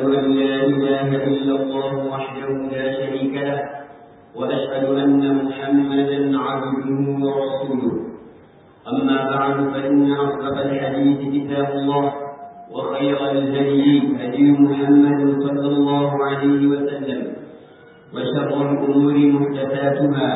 أن لا إله إلا الله وحده لا شريك له وأشهد أن محمدا عبده ورسوله أما بعد فإن أصدق الحديث كتاب الله وخير الهدي هدي محمد صلى الله عليه وسلم وشر الأمور محدثاتها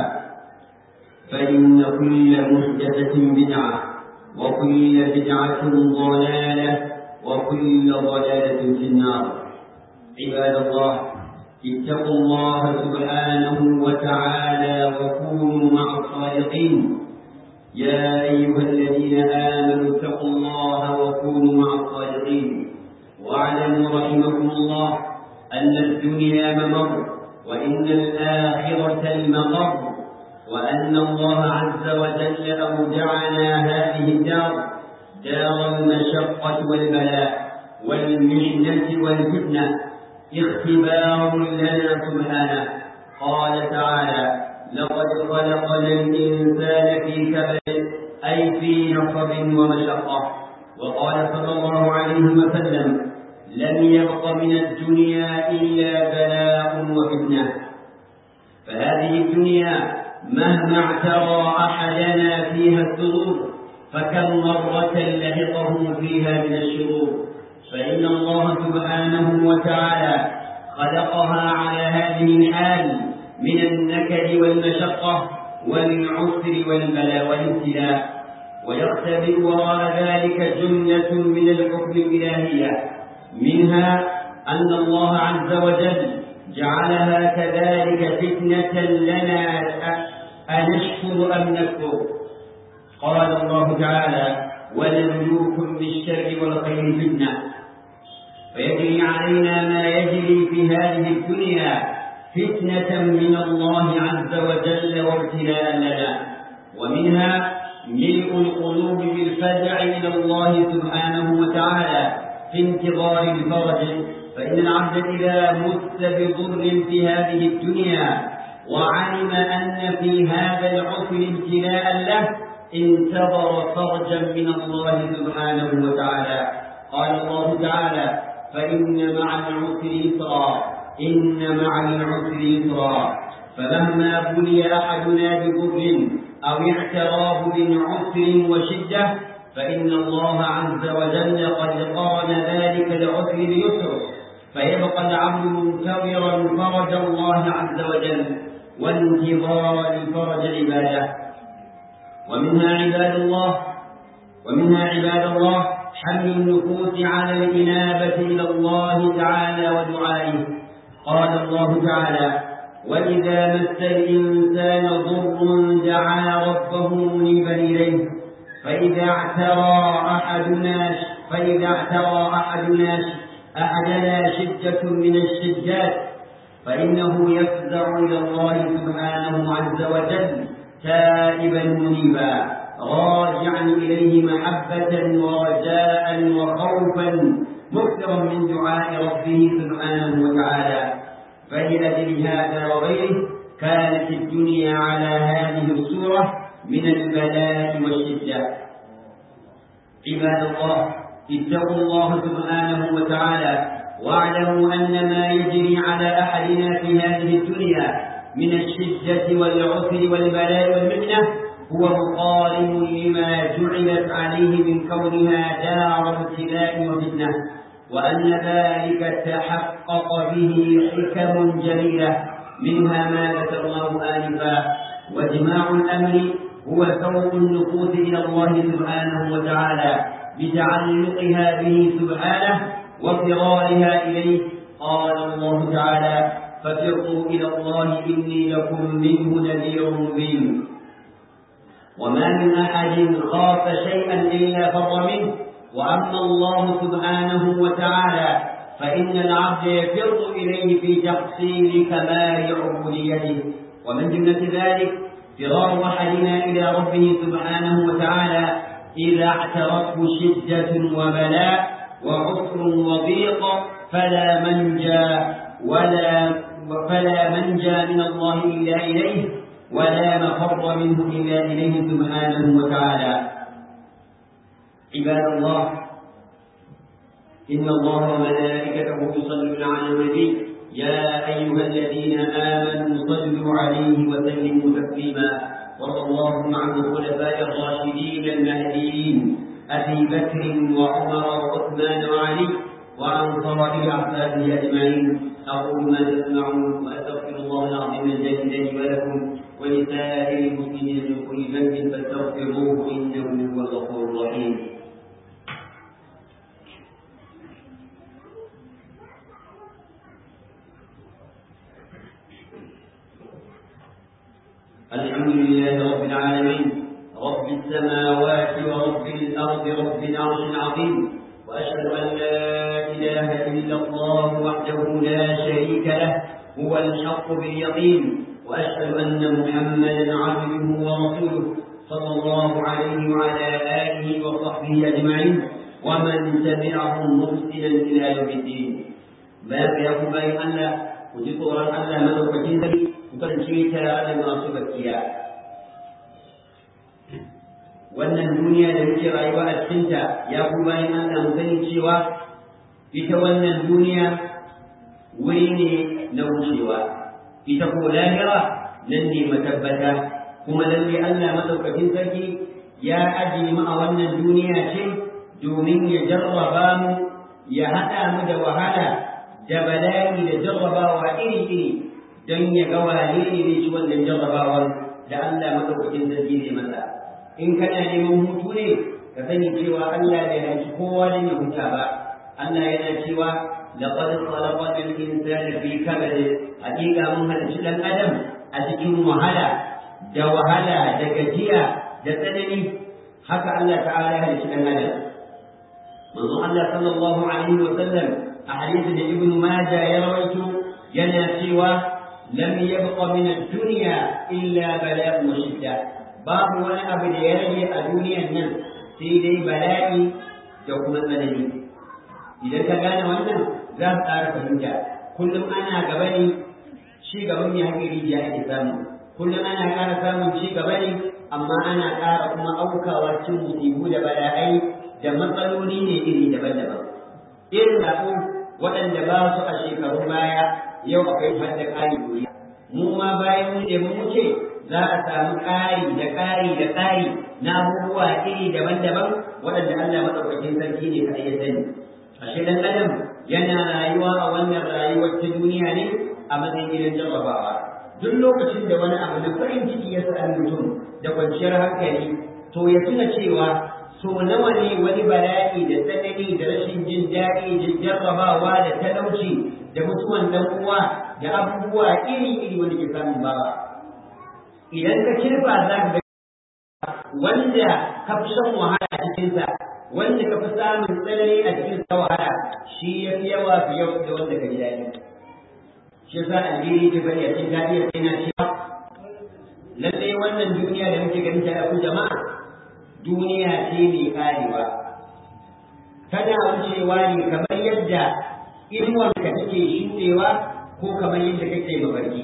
فإن كل محدثة بدعة وكل بدعة ضلالة وكل ضلالة في النار عباد الله اتقوا الله سبحانه وتعالى وكونوا مع الصادقين يا أيها الذين آمنوا اتقوا الله وكونوا مع الصادقين واعلموا رحمكم الله أن الدنيا ممر وإن الآخرة المقر وأن الله عز وجل أودعنا هذه الدار دار المشقة والبلاء والمحنة والفتنة اختبار لنا سبحانه قال تعالى لقد خلقنا الإنسان في كبد أي في نصب ومشقة وقال صلى الله عليه وسلم لم يبق من الدنيا إلا بلاء وفتنة فهذه الدنيا مهما اعترى أحدنا فيها السرور فكم مرة لحقه فيها من الشرور فإن الله سبحانه وتعالى خلقها على هذه الحال من النكد والمشقة والعسر والبلاء والابتلاء ويختبئ وراء ذلك جملة من الحكم الإلهية منها أن الله عز وجل جعلها كذلك فتنة لنا أنشكر أم نكفر قال الله تعالى ولنبلوكم بالشر والخير فتنة فيجري علينا ما يجري في هذه الدنيا فتنة من الله عز وجل وابتلاء لنا ومنها ملء القلوب بالفزع إلى الله سبحانه وتعالى في انتظار الفرج فإن العبد إذا مت بضر في هذه الدنيا وعلم أن في هذا العسر ابتلاء له انتظر فرجا من الله سبحانه وتعالى قال الله تعالى فإن مع العسر يسرا إن مع العسر يسرا فمهما بلي أحدنا بضر أو اعتراه من عسر وشدة فإن الله عز وجل قد قارن ذلك العسر بيسر فيبقى العبد منتظرا فرج الله عز وجل وانتظار الفرج عباده ومنها عباد الله ومنها عباد الله حمل النفوس على الإنابة إلى الله تعالى ودعائه قال الله تعالى وإذا مس الإنسان ضر دعا ربه منيبا إليه فإذا اعترى أحدنا فإذا اعترى أحدنا أحدنا شدة من الشدات فإنه يفزع إلى الله سبحانه عز وجل تائبا منيبا راجعا إليه محبة ورجاء وخوفا مكثرا من دعاء ربه سبحانه وتعالى فلأجل هذا وغيره كانت الدنيا على هذه الصورة من البلاء والشدة عباد الله اتقوا الله سبحانه وتعالى واعلموا أن ما يجري على أحدنا في هذه الدنيا من الشدة والعسر والبلاء والمحنة هو مقارن لما جعلت عليه من كونها دار ابتلاء وفتنة وأن ذلك تحقق به حكم جليلة منها ما ذكرناه آنفا واجماع الأمر هو سوق النفوس إلى الله سبحانه وتعالى بتعلقها به سبحانه وفرارها إليه قال الله تعالى ففروا إلى الله إني لكم منه نذير مبين وما من أحد خاف شيئا إلا فر منه وأما الله سبحانه وتعالى فإن العبد يفر إليه في تحصيل كمال عبوديته ومن جملة ذلك فرار أحدنا إلى ربه سبحانه وتعالى إذا اعترته شدة وبلاء وعسر وضيق فلا منجى ولا فلا منجى من الله إلا إليه ولا مفر منه إلا إليه سبحانه وتعالى عباد الله إن الله وملائكته يصلون على النبي يا أيها الذين آمنوا صلوا عليه وسلموا تسليما وارض اللهم عن الخلفاء الراشدين المهديين أبي بكر وعمر وعثمان وعلي وعن صائر أحفاده أجمعين أقول ما تسمعون وأستغفر الله العظيم الجليل لي ولكم ولسائر المسلمين من كل ذنب فاستغفروه إنه هو الغفور الرحيم الحمد لله رب العالمين رب السماوات ورب الأرض رب العرش العظيم وأشهد أن لا إله إلا الله وحده لا شريك له هو الحق باليقين وأشهد أن محمدا عبده ورسوله صلى الله عليه وعلى آله وصحبه أجمعين ومن تبعهم محسنا إلى يوم الدين باب يا باي الله وجدوا الله مدوكتين ذلك kasance tare da masu gaskiya wannan duniya da muke rayuwa a cikinta ya ku bayan Allah mu sani cewa ita wannan duniya wuri ne na wucewa ita ko lahira nan ne matabbata kuma lalle Allah madaukakin sarki ya ajiye mu a wannan duniya ce domin ya jarraba mu ya haɗa mu da wahala da bala'i da jarrabawa iri-iri don ya ga wane ne zai ci wannan jarrabawar da Allah madaukakin sarki zai masa in kana neman hutu ne ka sani cewa Allah bai hanci kowa don ya huta ba Allah yana cewa laqad khalaqna al-insana fi kabad hakika mun halicci dan adam a cikin wahala da wahala da gajiya da tsanani haka Allah ta'ala ya halicci dan adam manzo Allah sallallahu alaihi wa sallam a hadisin da Ibn Majah ya rawaito yana cewa لم يبق من الدنيا إلا بلاء وشدة باب وانا أبدا يرجي الدنيا النم سيدي بلائي دوكما مدني إذا كان وانا ذات أعرف فهمتا كل أنا قبلي شيء قبلني هكي رجاء إسامي كل أنا قال سامي شيء قبلي أما أنا قال كما أوكا واتشم مصيبو بلائي da matsaloli ne iri daban-daban irin da waɗanda ba su a shekarun baya yau akwai hadda ƙari gobe mu ma bayan mu mun wuce za a samu ƙari da ƙari da ƙari na abubuwa iri daban-daban waɗanda Allah madaukakin sarki ne kaɗai ya sani ashe dan adam yana rayuwa a wannan rayuwar ta duniya ne a matsayin gidan jarrabawa duk lokacin da wani abu na farin ciki ya sami mutum da kwanciyar hankali to ya tuna cewa so nawa ne wani bala'i da tsanani da rashin jin daɗi da jarrabawa da talauci da mutuwan dan uwa da abubuwa iri-iri wanda ke samun bawa idan ka kirfa za ka ga wanda ka fi shan wahala a cikinsa wanda ka fi samun tsanani a cikin sa wahala shi ya fi yawa fi yau da wanda ka ji daɗi shi yasa albiri ta bari a cikin daɗi yana cewa lallai wannan duniya da muke ganin ta ku jama'a duniya ce mai karewa tana wucewa ne kamar yadda inuwanka take shuɗewa ko kamar yadda kake mafarki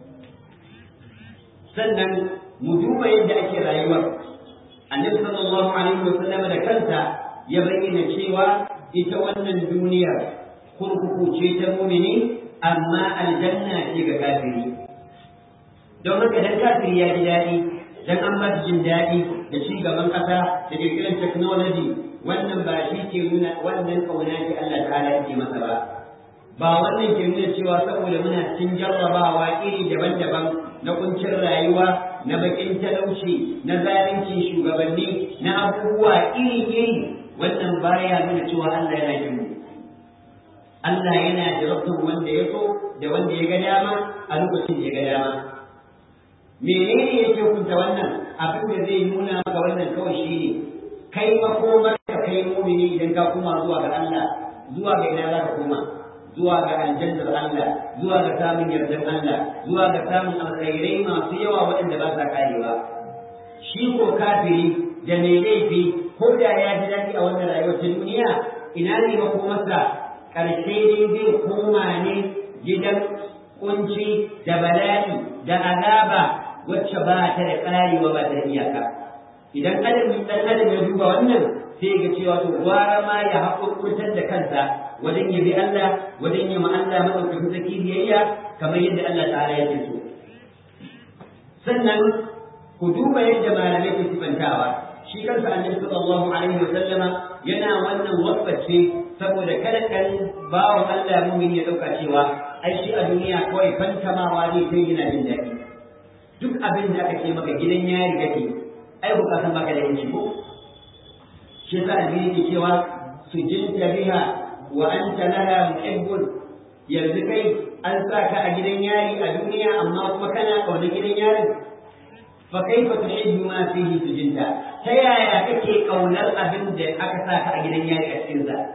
sannan mu duba yadda ake rayuwar annabi sallallahu alaihi wa sallam da kansa ya bayyana cewa ita wannan duniyar kurkuku ce ta mumini amma aljanna ce ga kafiri don haka dan kafiri ya ji daɗi dan an ba jin daɗi da ci gaban ƙasa da kirkirar technology wannan ba shi ke nuna wannan kauna ce Allah ta'ala yake masa ba ba wannan ke nuna cewa saboda muna cikin jarrabawa iri daban-daban na kuncin rayuwa na bakin talauci na zalunci shugabanni na abubuwa iri-iri wannan baya nuna cewa Allah yana jin mu Allah yana jarabtar wanda ya so da wanda ya ga dama a lokacin da ya ga dama menene yake hukunta wannan abin da zai nuna maka wannan kawai shine kai makomar ka kai mumini idan ka koma zuwa ga Allah zuwa ga ina za ka koma zuwa ga aljannar Allah zuwa ga samun yardan Allah zuwa ga samun alkhairai masu yawa waɗanda ba sa karewa shi ko kafiri da mai laifi ko da ya ji daɗi a wannan rayuwar ta duniya ina ne makomarsa ƙarshe dai zai koma ne gidan kunci da bala'i da azaba wacce ba ta da ƙarewa ba ta da iyaka idan adam dan adam ya duba wannan sai ga cewa to gwara ma ya haƙurƙurtar da kansa wajen yabi Allah wajen yi ma Allah madaukakin sarki biyayya kamar yadda Allah ta'ala yake so sannan ku duba yadda malamai ke sifantawa shi kansa annabi sallallahu alaihi wa sallama yana wannan wasface saboda kada kan bawan Allah mumin ya dauka cewa ai shi a duniya kawai fantamawa ne sai yana jin daɗi duk abin da aka ce maka gidan yari kake ai bukatan baka da yanci ko shi yasa albini ke cewa sujinta biha wa anta laha muhibbun yanzu kai an sa ka a gidan yari a duniya amma kuma kana kauna gidan yarin fa kaifa tuhibbu ma fihi sujinta ta yaya kake kaunar abin da aka sa ka a gidan yari a cikin sa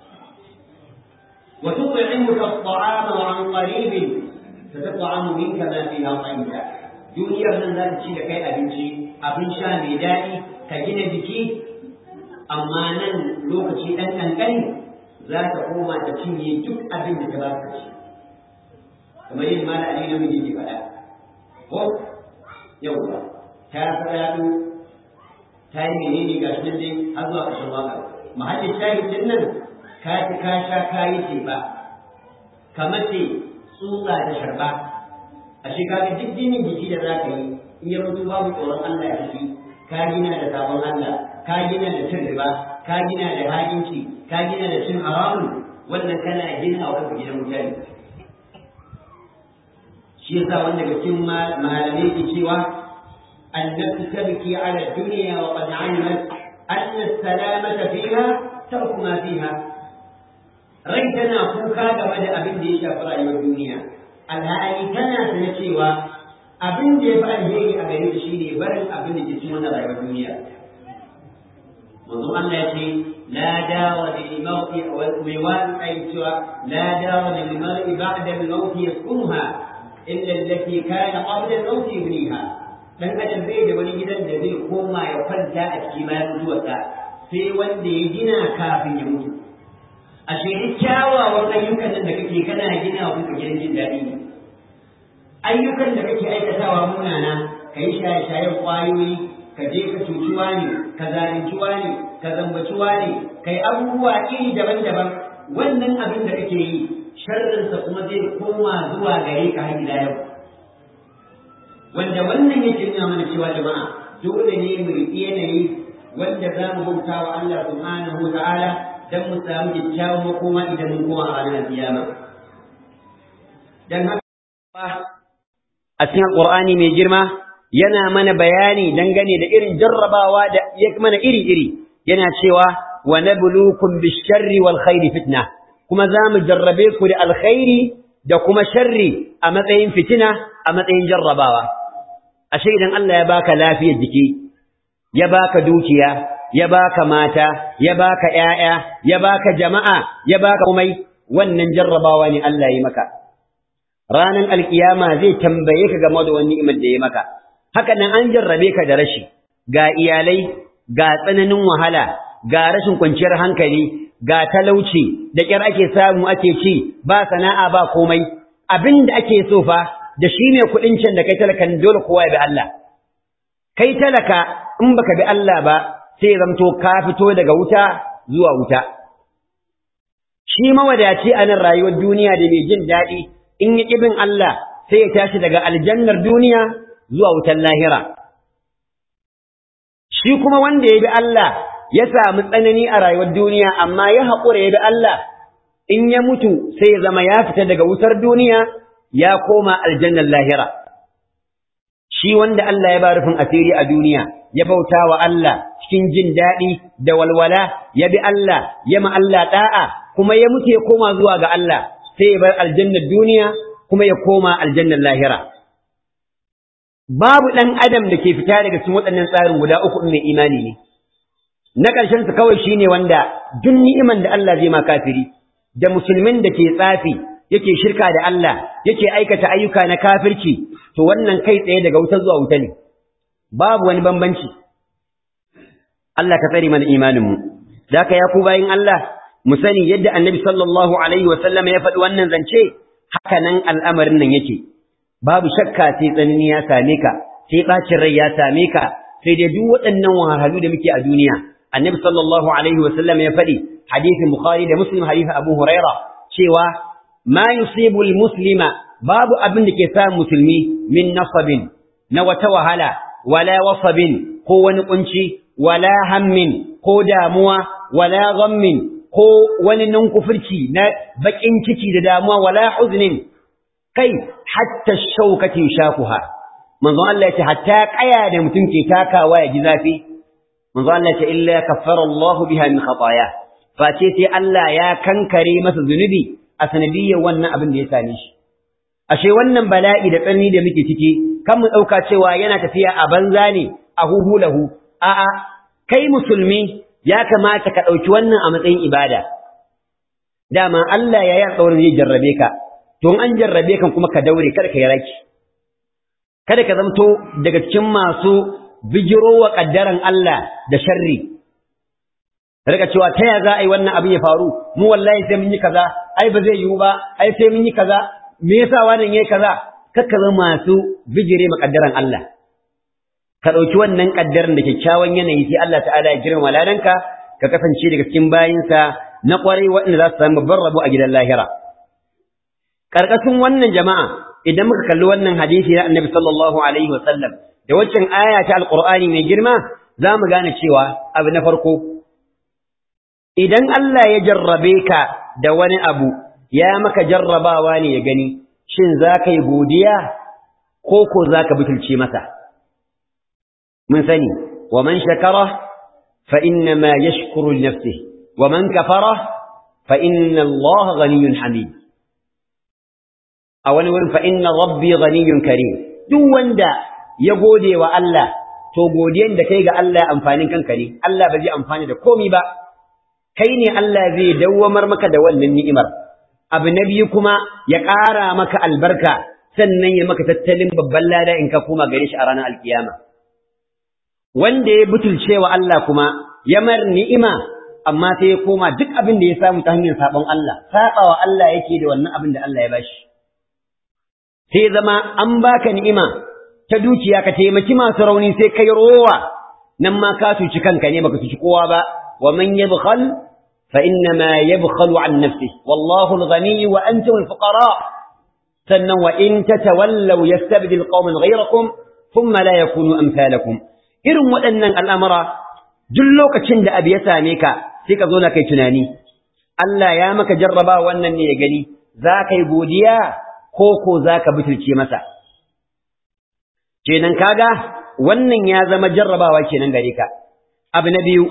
wa tut'imuka at-ta'ama wa an qaribin tat'amu minka ma fiha qainta duniyar nan za ta ci da kai abinci abin sha mai daɗi ka gina jiki amma nan lokaci ɗan ƙanƙani za ta koma ta cinye duk abin da ta ba ka ci kamar yin mala ali na miji ke faɗa ko yauwa ta faɗaɗo ta yi menene ga shi nan dai har zuwa ƙarshen waƙar mahallin shahid din nan ka ci ka sha ka yi ce ba kamar ce tsutsa da sharba a shekara duk jinin jiki da za ka yi in ya mutu babu tsoron Allah a ciki ka gina da sabon Allah ka gina da cin riba ka gina da hakinci ka gina da cin haramun wannan kana gina wa kanka gidan mutane shi yasa wanda daga cikin malamai ke cewa annabtu tabki ala dunya wa qad alimat anna salamata fiha tarku ma fiha rai tana kuka game da abin da ya shafi rayuwar duniya alhali tana sana cewa abin da ya fi alheri a gare ta shine barin abin da ke cikin wannan rayuwar duniya manzo Allah ya ce la dawa lil mawti wal miwan ay cewa la dawa lil mar'i ba'da al mawti yaskunha illa allati kana qabla al mawti yubniha dan adam bai da wani gidan da zai koma ya kwanta a cikin bayan mutuwarsa sai wanda ya gina kafin ya mutu ashe duk kyawawan ayyukan nan da kake kana gina wa kanka gidan jin daɗi ne ayyukan da kake aikatawa munana ka yi shaye-shayen ƙwayoyi ka je ka cuci wani ka zalunci wani ka zambaci wani ka yi abubuwa iri daban-daban wannan abin da kake yi sharrinsa kuma zai koma zuwa gare ka har ila yau wanda wannan yake nuna mana cewa jama'a dole ne mu riƙi yanayi wanda za mu bauta wa Allah subhanahu wa ta'ala dan mu samu kyakkyawan makoma idan mun koma a ranar kiyama dan haka a cikin alqur'ani mai girma yana mana bayani dangane da irin jarrabawa da ya mana iri-iri yana cewa wa nabluukum bish-sharri wal khairi fitna kuma za mu jarrabe ku da alkhairi da kuma sharri a matsayin fitina a matsayin jarrabawa ashe idan Allah ya baka lafiyar jiki ya baka dukiya ya baka mata ya baka ƴaƴa ya baka jama'a ya baka komai wannan jarrabawa ne Allah ya maka ranan alkiyama zai tambaye ka game da wani ni'imar da ya maka haka nan an jarrabe ka da rashi ga iyalai ga tsananin wahala ga rashin kwanciyar hankali ga talauci da ƙyar ake samu ake ci ba sana'a ba komai abin da ake so fa da shi ne kuɗin can da kai talakan dole kowa ya bi Allah kai talaka in baka bi Allah ba sai ya zamto ka fito daga wuta zuwa wuta shi mawadaci a nan rayuwar duniya da mai jin daɗi in ya ƙi bin Allah sai ya tashi daga aljannar duniya zuwa wutan lahira shi kuma wanda ya bi Allah ya samu tsanani a rayuwar duniya amma ya haƙura ya bi Allah in ya mutu sai ya zama ya fita daga wutar duniya ya koma aljannar lahira shi wanda Allah ya ba rufin asiri a duniya ya bauta wa Allah cikin jin daɗi da walwala ya bi Allah ya ma Allah da'a kuma ya mutu ya koma zuwa ga Allah sai ya bar aljannar duniya kuma ya koma aljannar lahira babu ɗan adam da ke fita daga cikin waɗannan tsarin guda uku mai imani ne na ƙarshen su kawai shine wanda duk ni'iman da Allah zai ma kafiri da musulmin da ke tsafi yake shirka da Allah yake aikata ayyuka na kafirci to wannan kai tsaye daga wuta zuwa wuta ne babu wani bambanci Allah ka tsare mana imanin mu zaka ya ku bayin Allah mu sani yadda Annabi sallallahu alaihi wa sallam ya faɗi wannan zance haka nan al'amarin nan yake babu shakka sai tsanani ya same ka sai bacin rai ya same ka sai dai duk waɗannan wahalhalu da muke a duniya annabi sallallahu alaihi wa sallam ya faɗi hadisin bukhari da muslim hadisin abu huraira cewa ma yusibu muslima babu abin da ke sa musulmi min nasabin na wata wahala wala wasabin ko wani kunci wala hammin ko damuwa wala ghammin ko wani nunkufurci na bakin ciki da damuwa wala huznin kai hatta shaukati shakuha manzo Allah yace hatta kaya da mutum ke takawa ya ji zafi manzo Allah yace illa kaffara Allah biha min khataaya face sai Allah ya kankare masa zunubi a sanadiyyar wannan abin da ya same shi ashe wannan bala'i da tsanani da muke ciki kan mu dauka cewa yana tafiya a banza ne a huhu lahu a'a kai musulmi ya kamata ka dauki wannan a matsayin ibada dama Allah ya yi alƙawarin zai jarrabe ka to an jarrabe kan kuma ka daure kada ka yi raki kada ka zamto daga cikin masu bijiro wa kaddaran Allah da sharri rika cewa ta ya za a yi wannan abin ya faru mu wallahi sai mun yi kaza ai ba zai yiwu ba ai sai mun yi kaza me yasa wannan yayi kaza kakka zama masu bijire ma kaddaran Allah ka dauki wannan kaddaran da kyakkyawan yanayi sai Allah ta'ala ya girma ladanka ka kasance daga cikin bayinsa na kwarai waɗanda za su samu babban rabo a gidan lahira karkashin wannan jama'a idan muka kalli wannan hadisi na Annabi sallallahu alaihi wa sallam da waccan aya ta alqur'ani mai girma za mu gane cewa abu na farko idan Allah ya jarrabe ka da wani abu ya maka jarrabawa ne ya gani shin za ka yi godiya ko ko za ka butulce masa mun sani wa man shakara fa inna ma yashkuru li nafsihi wa man kafara fa inna Allah ghaniyyun hamid a wani wurin fa inna rabbi ghaniyyun karim duk wanda ya gode wa Allah to godiyan da kai ga Allah amfanin kanka ne Allah ba zai amfani da komai ba kai ne Allah zai dawwamar maka da wannan ni'imar abu na biyu kuma ya ƙara maka albarka sannan ya maka tattalin babban lada in ka koma gare shi a ranar alkiyama wanda ya butulce wa Allah kuma ya mar ni'ima amma sai ya koma duk abin da ya samu ta hanyar sabon Allah sabawa Allah yake da wannan abin da Allah ya bashi sai zama an baka ni'ima ta dukiya ka taimaki masu rauni sai kai rowa nan ma ka cuci kanka ne baka cuci kowa ba wa man yabkhal fa inna ma yabkhalu an nafsihi wallahu al-ghani wa antum al-fuqara sannan wa in tatawallaw yastabdil qauman ghayrakum thumma la yakunu amsalakum irin waɗannan al'amura duk lokacin da abu ya same ka sai ka zo na kai tunani Allah ya maka jarraba wannan ne ya gani za ka yi godiya ko ko za ka butulce masa kenan kaga wannan ya zama jarrabawa kenan gare ka abu na biyu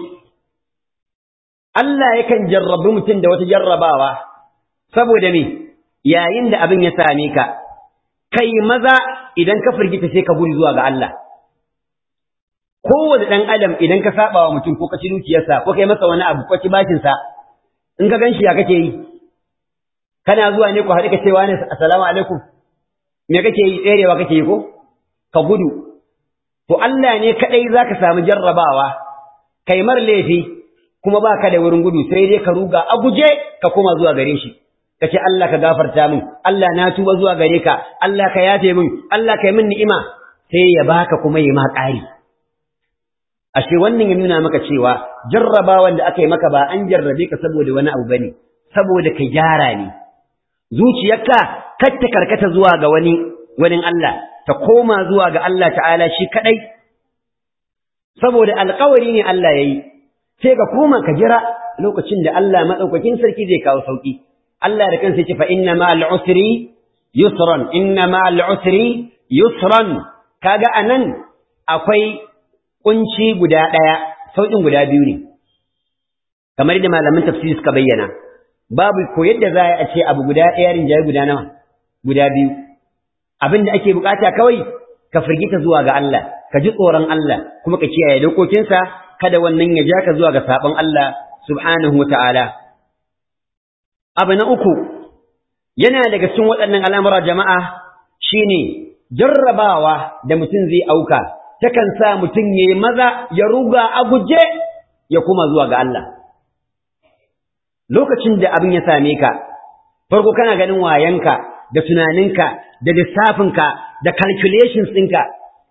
Allah yakan jarrabi mutum da wata jarrabawa saboda me yayin da abin ya same ka kai maza idan ka firgita sai ka gudu zuwa ga Allah kowane ɗan adam idan ka saba wa mutum ko ka ci dukiyarsa ko kai masa wani abu ko ci bashinsa in ka ganshi ya kake yi kana zuwa ne ku haɗu ka cewa ne assalamu alaikum me kake yi tserewa kake yi ko ka gudu to Allah ne kadai zaka samu jarrabawa kai mar laifi kuma ba ka da wurin gudu sai dai ka ruga a guje ka koma zuwa gare shi ka ce Allah ka gafarta min Allah na tuba zuwa gare ka Allah ka yafe min Allah ka yi min ni'ima sai ya baka kuma yi ma ƙari ashe wannan ya nuna maka cewa jarrabawan da aka yi maka ba an jarrabe ka saboda wani abu bane saboda ka gyara ne zuciyarka kar ta karkata zuwa ga wani wani Allah ta koma zuwa ga Allah ta'ala shi kadai saboda alƙawari ne Allah yayi sai ka koma ka jira lokacin da Allah madaukakin sarki zai kawo sauki Allah da kansa ce fa inna ma'al usri yusran inna ma'al usri yusran kaga anan akwai kunci guda ɗaya sauƙin guda biyu ne kamar da malaman tafsiri suka bayyana babu ko yadda za a ce abu guda ɗaya rinjaye guda nawa guda biyu abin da ake bukata kawai ka firgita zuwa ga Allah ka ji tsoron Allah kuma ka kiyaye dokokinsa kada wannan ya ja ka zuwa ga sabon Allah subhanahu wa ta'ala abu na uku yana daga cikin waɗannan al'amura jama'a shine jarrabawa da mutum zai auka takan sa mutum ya yi maza ya ruga a guje ya kuma zuwa ga Allah. Lokacin da abin ya same ka, farko kana ganin wayanka da tunaninka da lissafinka da calculations ɗinka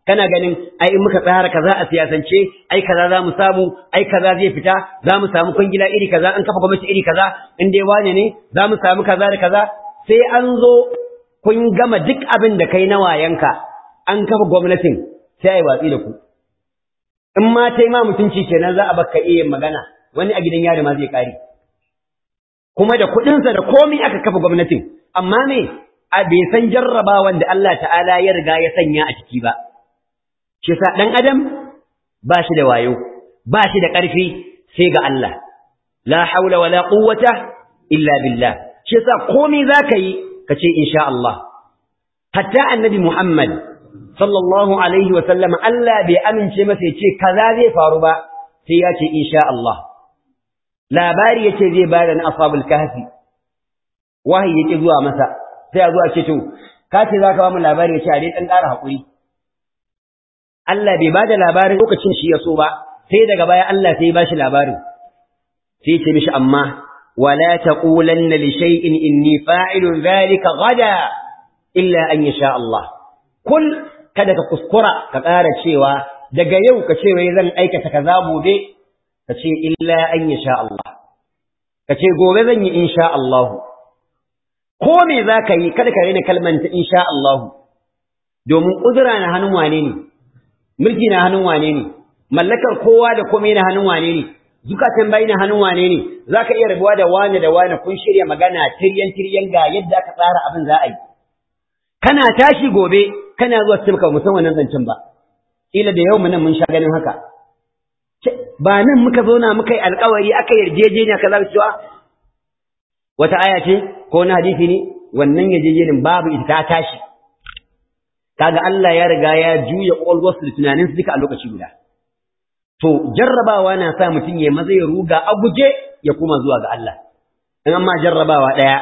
kana ganin ai in muka tsara kaza a siyasance ai kaza za mu samu ai kaza zai fita za mu samu kwangila iri kaza an kafa gwamnati iri kaza in dai wane ne za mu samu kaza da kaza sai an zo kun gama duk abin da kai na wayanka an kafa gwamnatin sai ai watsi da ku in ma tai ma mutunci kenan za a baka iya magana wani a gidan yari ma zai kare kuma da kuɗinsa da komai aka kafa gwamnatin amma me a bai san jarrabawan da Allah ta'ala ya riga ya sanya a ciki ba shi sa ɗan adam ba shi da wayo ba shi da ƙarfi sai ga Allah la haula wala quwwata illa billah shi sa komai zaka yi ka ce insha Allah hatta annabi Muhammad sallallahu alaihi wa sallam Allah bai amince masa ya ce kaza zai faru ba sai ya ce insha Allah labari yace zai bada na ashabul kahfi wahayi yake zuwa masa sai a zuwa ce to ka ce zaka ba mu labari yace a dai dan ƙara hakuri Allah bai bada labarin lokacin shi ya so ba sai daga baya Allah sai ya bashi labarin sai ce mishi amma wala taqulanna li shay'in inni fa'ilun dhalika gada illa an yasha Allah kul kada ka kuskura ka ƙara cewa daga yau ka ce wai zan aikata kaza gobe ka ce illa an yasha Allah ka ce gobe zan yi insha Allah ko me za ka yi kada ka rena kalman ta insha Allah domin uzura na hannun wane ne mulki na hannun wane ne mallakar kowa da komai na hannun wane ne zukatan bai na hannun wane ne zaka iya rabuwa da wane da wane kun shirya magana tiryan tiryan ga yadda aka tsara abin za a yi kana tashi gobe kana zuwa cikin ka musan wannan zancen ba ila da yau nan mun sha ganin haka ba nan muka zauna muka yi alkawari aka yarjejeniya kaza cewa wata aya ce ko na hadisi ne wannan yarjejenin babu ita ta tashi kaga Allah ya riga ya juya ƙwaƙwalwarsu da tunaninsu duka a lokaci guda to jarrabawa na sa mutum ya maza ya ruga a guje ya kuma zuwa ga Allah in amma jarrabawa ɗaya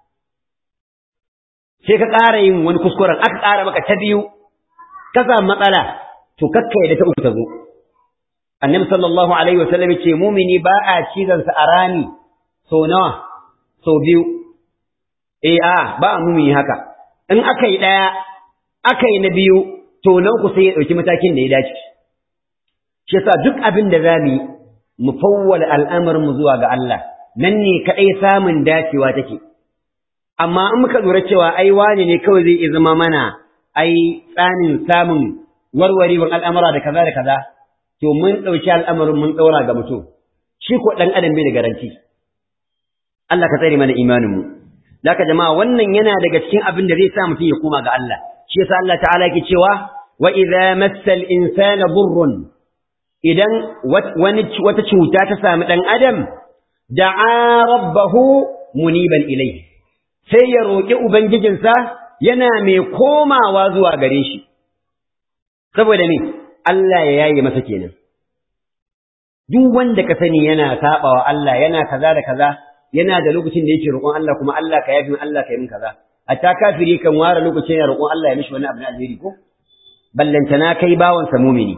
sai ka ƙara yin wani kuskuren aka ƙara maka ta biyu ka samu matsala to kakka da ta uku ta zo annabi sallallahu alaihi wasallam ce mumini ba a cizon sa a rami so nawa so biyu eh a ba a mumini haka in aka yi ɗaya aka yi na biyu to nan ku sai ya ɗauki matakin da ya dace shi yasa duk abin da za mu yi mu fawwala al'amarin mu zuwa ga Allah nan ne kaɗai samun dacewa take amma in muka lura cewa ai wani ne kawai zai iya zama mana ai tsanin samun warwarewar al'amura da kaza da kaza to mun ɗauki al'amarin mun ɗaura ga mutum shi ko ɗan adam bai da garanti Allah ka tsare mana imaninmu Laka jama'a wannan yana daga cikin abin da zai sa mutum ya koma ga Allah shi yasa Allah ta'ala yake cewa wa idza massal insana burrun idan wani wata cuta ta sami dan adam da'a rabbahu muniban ilayhi sai ya roki ubangijinsa yana mai komawa zuwa gare shi saboda ne Allah ya yaye masa kenan duk wanda ka sani yana sabawa Allah yana kaza da kaza yana da lokacin da yake roƙon Allah kuma Allah ka yafi Allah ka yi min kaza hatta kafiri kan ware lokacin ya roƙon Allah ya mishi wani abu na alheri ko ballantana kai bawan sa mumini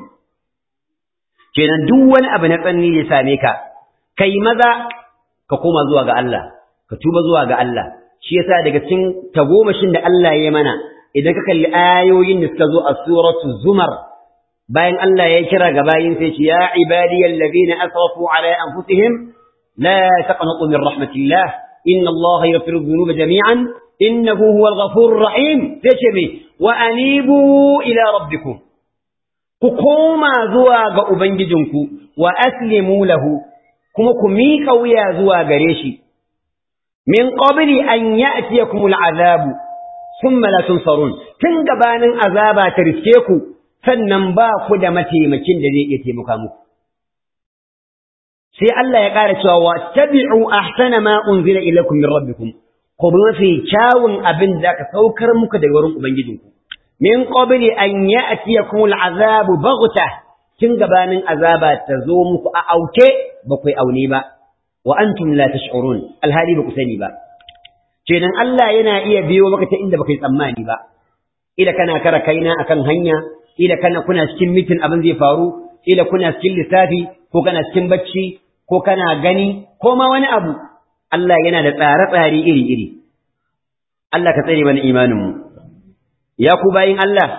kenan duk wani abu na tsanni ya same ka kai maza ka koma zuwa ga Allah ka tuba zuwa ga Allah shi yasa daga cikin tagomashin da Allah ya mana idan ka kalli ayoyin da suka zo a suratu zumar bayan Allah ya kira ga bayin sai ce ya ibadiyal ladina asrafu ala anfusihim la taqnatu min rahmatillah inna Allah yaghfiru dhunuba jami'an innahu huwal ghafurur rahim sai ce me wa anibu ila rabbikum ku koma zuwa ga ubangijinku wa aslimu lahu kuma ku miƙa wuya zuwa gare shi min qabli an ya'tiyakumul azabu thumma la tunsarun tun gabanin azaba ta riske ku sannan ba ku da mataimakin da zai iya taimaka muku sai Allah ya ƙara cewa wa tabi'u ahsana ma unzila ilaykum min rabbikum ku bi mafi kyawun abin da aka saukar muku daga wurin ubangijinku min qabli an ya'tiyakumul azabu baghta tun gabanin azaba ta zo muku a auke ba ku aune ba wa antum la tash'urun alhali ba ku sani ba kenan Allah yana iya biyo maka ta inda baka yi tsammani ba ila kana kara kaina akan hanya ila kana kuna cikin mitin abin zai faru ila kuna cikin lissafi ko kana cikin bacci ko kana gani ko ma wani abu Allah yana da tsare-tsare iri-iri Allah ka tsare mana imanin mu ya ku bayin Allah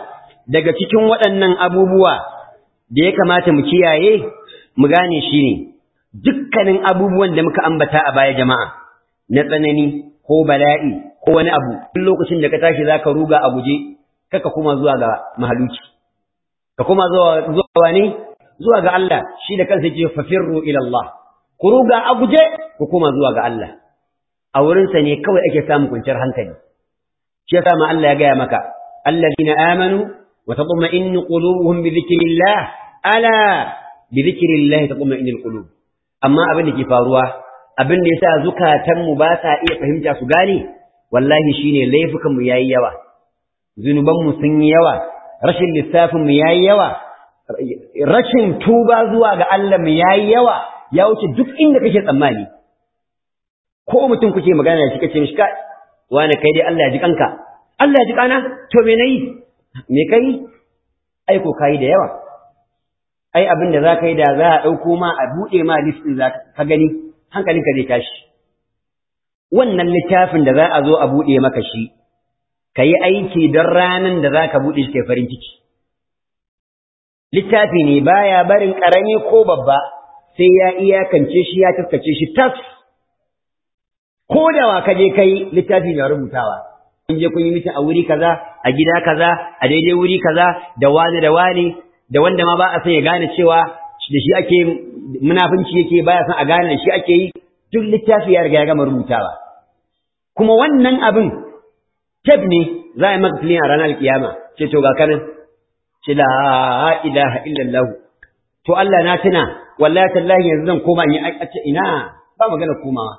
daga cikin waɗannan abubuwa da ya kamata mu kiyaye mu gane shi ne dukkanin abubuwan da muka ambata a baya jama'a na tsanani ko bala'i ko wani abu duk lokacin da ka tashi zaka ruga a guje kaka kuma zuwa ga mahaluki ka kuma zuwa zuwa ne zuwa ga Allah shi da kansa yake fafirru ila Allah ku ruga a guje ku kuma zuwa ga Allah a wurinsa ne kawai ake samun kwanciyar hankali shi yasa ma Allah ya gaya maka alladhina amanu wa tatma'innu qulubuhum bi dhikrillah ala bi dhikrillah tatma'innul qulub amma abin da ke faruwa abin da yasa zukatan mu ba sa iya fahimta su gane wallahi shine laifukan mu yayi yawa zunuban mu sun yi yawa rashin lissafin mu yayi yawa rashin tuba zuwa ga Allah mu yayi yawa ya wuce duk inda kake tsammani ko mutum kuke magana da shi kace mishi kai wani kai dai Allah ya ji kanka Allah ya ji kana to me nayi me kai ai ko kai da yawa ai abin da zaka yi da za a dauko ma a bude ma list din zaka ka gani hankalinka zai tashi wannan littafin da za a zo a bude maka shi kayi aiki don ranan da zaka bude shi kai farin ciki littafi ne baya barin karami ko babba sai ya iyakance shi ya taskace shi tas ko da wa kaje kai littafi na rubutawa kun je kun yi mita a wuri kaza a gida kaza a daidai wuri kaza da wani da wani da wanda ma ba a san ya gane cewa da shi ake munafunci yake baya san a gane da shi ake yi duk littafi ya riga ya gama rubutawa kuma wannan abin tab ne za a yi maka filin a ranar kiyama ce to ga kanan ce la ilaha illallah to Allah na tuna wallahi tallahi yanzu zan koma in yi ce ina ba magana komawa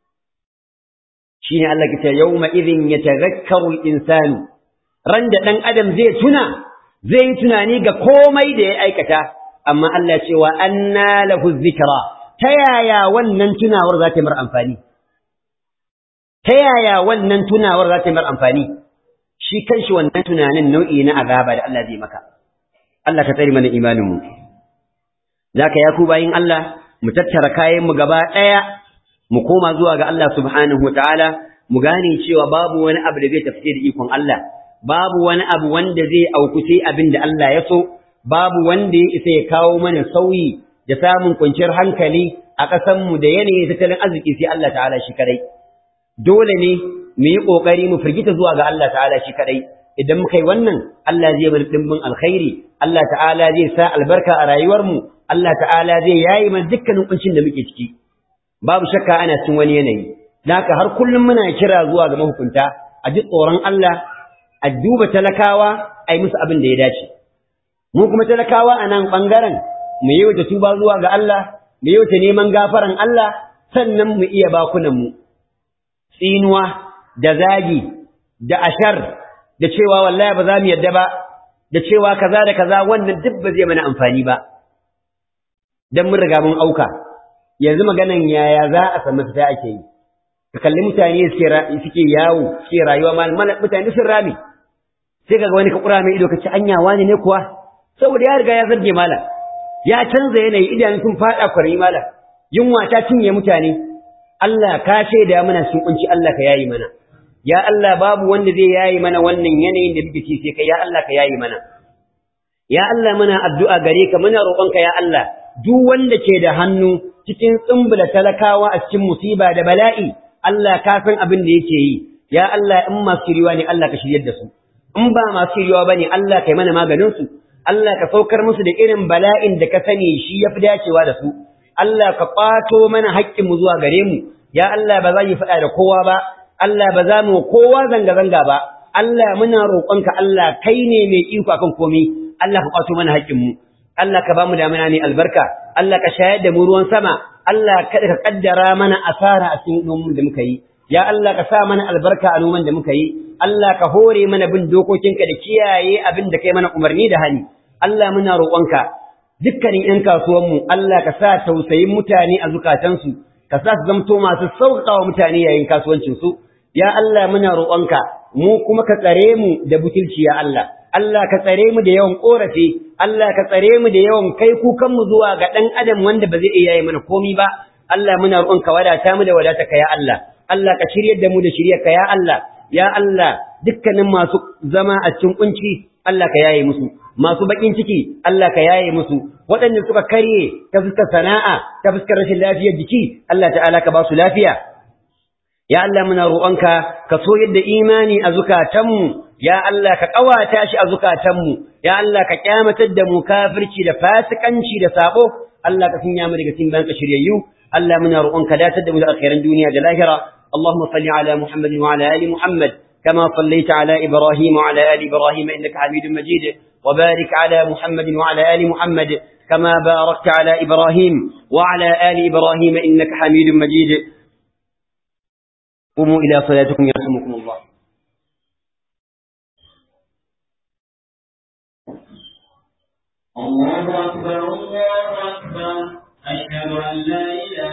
shine Allah ke ce yawma idhin yatadhakkaru al-insanu ran da dan adam zai tuna zai yi tunani ga komai da ya aikata amma Allah ce wa anna lahu dhikra ta yaya wannan tunawar za ta yi mar amfani ta yaya wannan tunawar za ta yi mar amfani shi kanshi wannan tunanin nau'i na azaba da Allah zai maka Allah ka tsare mana imanin mu zaka ya ku bayin Allah mu tattara kayan mu gaba daya mu koma zuwa ga Allah subhanahu wataala mu gane cewa babu wani abu da zai tafi da ikon Allah babu wani abu wanda zai auku sai abin da Allah ya so babu wanda ya isa ya kawo mana sauyi da samun kwanciyar hankali a ƙasar mu da yanayin tattalin arziki sai Allah ta'ala shi kadai dole ne mu yi kokari mu firgita zuwa ga Allah ta'ala shi kadai idan muka yi wannan Allah zai mana dimbin alkhairi Allah ta'ala zai sa albarka a rayuwar mu Allah ta'ala zai yayi mana dukkanin kuncin da muke ciki babu shakka ana cin wani yanayi naka har kullum muna kira zuwa ga mahukunta a ji tsoron Allah a duba talakawa a yi musu abin da ya dace mu kuma talakawa a nan ɓangaren mu yi wata tuba zuwa ga Allah mu yi wata neman gafaran Allah sannan mu iya bakunan mu tsinuwa da zagi da ashar da cewa wallahi ba za mu yadda ba da cewa kaza da kaza wannan duk ba zai mana amfani ba dan mun riga mun auka yanzu maganan yaya za a samu fita ake yi ka kalli mutane suke yawo suke rayuwa ma mutane sun rame sai kaga wani ka kura mai ido ka ci anya wani ne kuwa saboda ya riga ya zarge mala ya canza yanayi idanun sun fada kwarai mala yunwa ta cinye mutane Allah ka shaida mana sun kunci Allah ka yayi mana ya Allah babu wanda zai yayi mana wannan yanayin da muke ci sai kai ya Allah ka yayi mana ya Allah muna addu'a gare ka muna roƙonka ya Allah duk wanda ke da hannu cikin tsumbula talakawa a cikin musiba da bala'i Allah ka san abin da yake yi ya Allah in masu shiriwa ne Allah ka shiryar da su in ba masu shiriwa bane Allah kai mana maganin su Allah ka saukar musu da irin bala'in da ka sani shi yafi dacewa da su Allah ka kwato mana haƙƙin mu zuwa gare mu ya Allah ba za mu faɗa da kowa ba Allah ba za mu kowa zanga zanga ba Allah muna roƙonka Allah kai ne mai iko akan komai Allah ka kwato mana haƙƙin mu Allah ka ba mu damina ne albarka Allah ka shayar da mu ruwan sama Allah kada ka kaddara mana asara a cikin noman da muka yi ya Allah ka sa mana albarka a noman da muka yi Allah ka hore mana bin dokokinka da kiyaye abin da kai mana umarni da hani Allah muna roƙonka dukkanin ƴan kasuwanmu Allah ka sa tausayin mutane a zukatansu ka sa su zamto masu sauƙaƙa mutane yayin kasuwancinsu ya Allah muna roƙonka mu kuma ka tsare mu da butulci ya Allah Allah ka tsare mu da yawan ƙorafi Allah ka tsare mu da yawan kai kukanmu zuwa ga ɗan adam wanda ba zai iya yi mana komi ba Allah muna roƙonka wadata mu da wadata ka ya Allah Allah ka shiryar da mu da shiryar ka ya Allah ya Allah dukkanin masu zama a cikin kunci Allah ka yaye musu masu bakin ciki Allah ka yaye musu waɗanda suka karye ta fuskar sana'a ta fuskar rashin lafiyar jiki Allah ta'ala ka ba su lafiya ya Allah muna roƙonka ka so yadda imani a zukatanmu ya Allah ka ƙawata shi a zukatanmu ya Allah ka kyamatar da mu kafirci da fasikanci da sabo Allah ka sanya mu daga cikin banka shiryayyu Allah muna roƙonka datar da mu da alkhairan duniya da lahira اللهم صل على محمد وعلى آل محمد كما صليت على إبراهيم وعلى آل إبراهيم إنك حميد مجيد وبارك على محمد وعلى آل محمد كما باركت على إبراهيم وعلى آل إبراهيم إنك حميد مجيد قوموا إلى صلاتكم يرحمكم الله الله أكبر الله أكبر أشهد أن لا إله